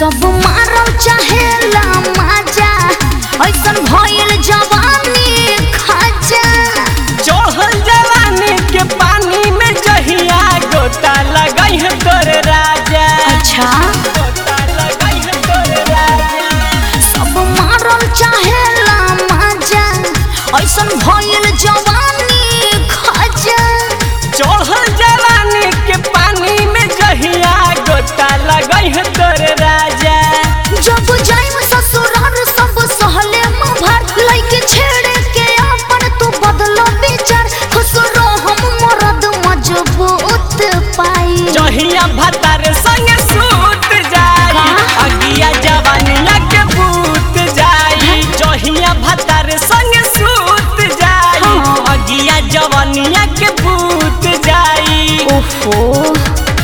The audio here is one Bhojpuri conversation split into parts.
सब मारल चाहेला माजा ऐसन भइल जवानी खाजा चढ़ल जवानी के पानी में जहिया गोता लगई है तोर राजा अच्छा गोता लगई है तोर राजा सब मारल चाहेला माजा ऐसन भइल जवानी खाजा चढ़ल जवानी के पानी में जहिया गोता लगई है तोर राजा जब जाइम ससुराल सब सहले भर लइके छेड़े के अपन तू बदलो विचार खुश हम मरद मजबूत पाई जहिया भतार संग सूत जाई का? अगिया जवानिया के भूत जाई जहिया भतार संग सूत जाई हाँ। अगिया जवानिया के भूत जाई ओफो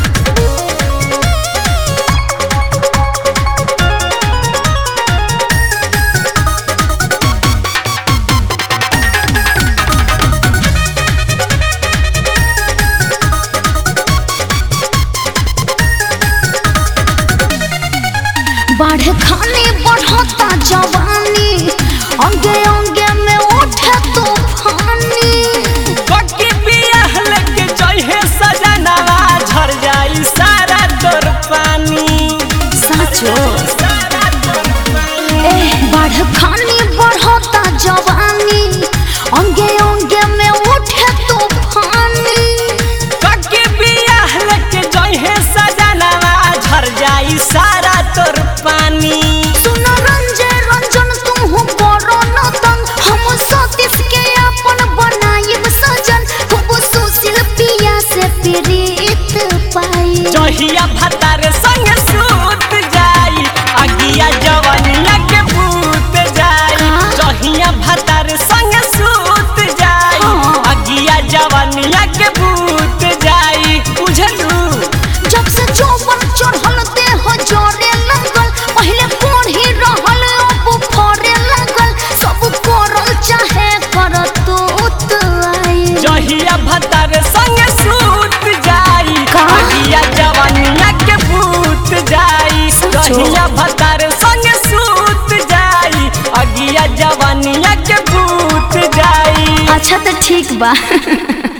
बाढ़ खाने बढ़ता जवानी अंगे अंगे में उठे तूफानी ककी बियाह लेके जइहे सजनवा झर जाई सारा तोर पानी साचो सारा तोर पानी ए बाढ़ खानी बढ़ता जवानी अंगे अंगे में उठे तूफानी कके बियाह लेके जइहे सजनवा झर जाई सारा तोर पानी सुन रंजे रंजन तुम बड़ो न तंग हम सतीश के अपन बनाइब सजन खूब सुशील पिया से प्रीत पाई जहिया भतार संग सूत जाई अगिया जवनिया के भूत जाई का? जहिया भतार संग सूत जाई हाँ। अगिया जवनिया के भूत जाई बुझलू जब से चौवन चढ़ल देह जरे लगल पहले कोढ़ी रहल अब फरे लगल सब करल चाहे करतूत आई जहिया भतार संग सूत जाई का? अगिया जवनिया के भूत जाई सचो? जहिया भतार संग सूत जाई अगिया जवनिया के भूत जाई अच्छा तो ठीक बा